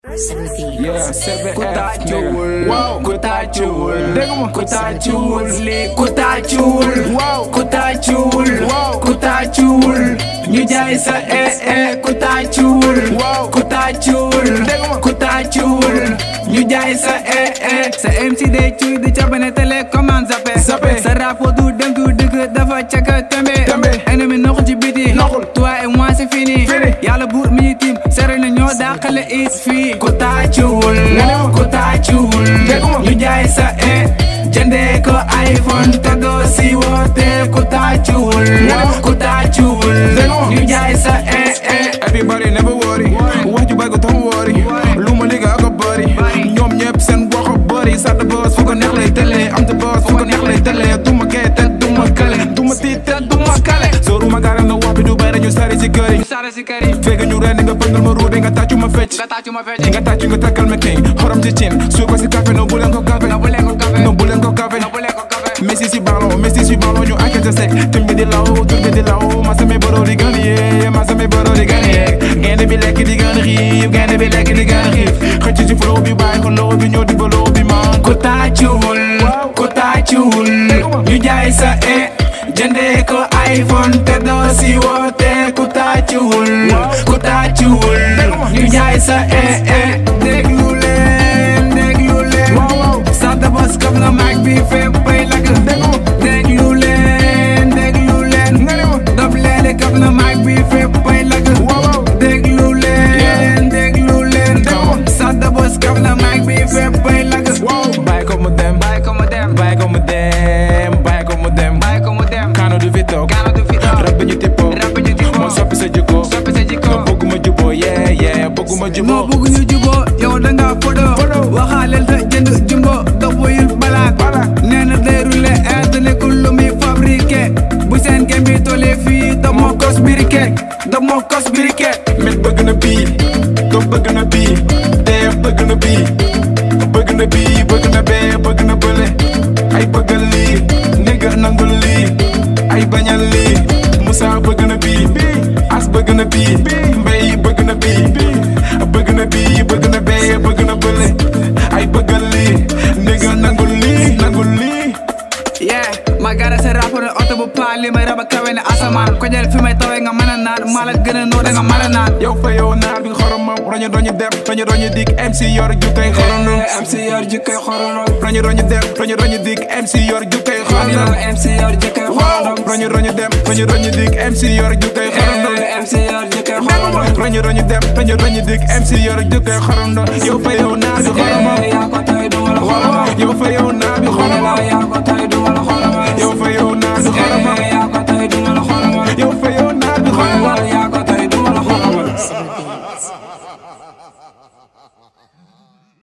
Yeah, seven ku F, tàccuwul nigga. Wow, ku tàccuwul dégg nga ma. ku tàccuwul lii ku tàccuwul Wow. ku tàccuwul Wow. ku tàccuwul ñu jaay sa ee ee ku tàccuwul Wow. ku tàccuwul Dégg nga ma. ku tàccuwul ñu jaay sa ee ee sa MC day cuy di cabane télé commande zappé Zappé. sa rapport du dem du dëgg dafa caka tembe Tembe. ennemi noxu ci biti Noxul. toi et moi c'est fini Fini. yàlla buur mi ñu tiim sere na ñoo dàqale it fii ku tàccuwul Nga ne ma. ku tàccuwul Dégg nga ma. ñu jaay sa ee jëndee ko iPhone te doo si woote ku tàccuwul Nga ne ma. ku tàccuwul Dégg nga ma. ñu jaay sa ee ee Everybody never worry wax ju bari ko tax worry lu ma liggéey ak a bëri ñoom ñëpp seen wax a bëri sa de boss fu ko neex lay tëlee am de boss fu ko neex lay tëlee du ma kee te du ma kale du ma tiit te du ma kale sooru ma gaara nga wax bi du bay ñu sari si kër yi sare si kër yi fekk ñu rendi nga pëndal ma ruude nga tàccu ma fecc nga tàccu ma fecc nga tàccu nga takkal ma king xorom ci cin suur ko si café no bu leen ko café na bu leen ko café no bu leen ko café na bu leen ko café Messi si ballon Messi si ballon ñu enquête sec tim bi di law tur bi di law ma samay boro di gën yee ma samay boro di gën yee gaynde bi lekk di gën xiif gaynde bi lekk di gën xiif xëcc ci flow bi bàyyi ko low bi ñëw di ba low bi man ku tàccuwul ku tàccuwul ñu jaay sa ee jëndee ko iPhone te doo si woote ku tàccuwul ku tàccuwul ñu jaay sa ee ee déglu leen déglu leen sa de boss kam na mag bi fépp bay lakk déglu leen déglu leen dob leele kam na mag bi fépp bay lakk déglu leen déglu leen sa de boss kam na mag bi fépp bay lakk bàyyi ko mu dem bàyyi ko mu dem bàyyi ko mu dem bàyyi ko mu dem bàyyi ko mu dem kaano du fi toog kaana du fi toog rab bi ñu tippoo rab ñu tippoo moo soppi sa jikko soppi sa jikko nga bëgguma juboo yee yee bëgguma moo juboo bëgg ñu juboo yow da nga fodo waxaaleel te jënd jumbo dox wuyul balaak nee na day roulé air nekkul lu muy fabriqué bu seen gem bi tollee fii da moo kos biriké da moo kos biriké mit bëgg na bii dof bëgg na bii dee bëgg na bii bëgg na bii bëgg na bee bëgg na bële ay bëggal lii nigga nangul lii ay bañal lii Moussa bëgg na bii as bëgg na bii mbay bëgg na bii bëgg na bii bëgg na bee bëgg na bële ay bëggal lii nigga nangul lii nangul lii yeah ma gara sa rapport oto bu paa li may raba kawe ne asamaan ko jël fi may tawee nga mën a naan maa la gën a noo da nga mën a naan yow fa yow naar bi xoromam roñu roñu dem roñu roñu dik MC yor jukkay xorondom MC yor jikkoy xoronom roñu roñu dem roñu roñu dik MC yor jukkay xorondom MC yor jikkoy xoronom roñu roñu dem roñu roñu dik MC yor jukkay xorondom MC yor jikkoy xoronom roñu roñu dem roñu roñu dik MC yor jukkay xorondom yow fa yow naar bi xoromam yaa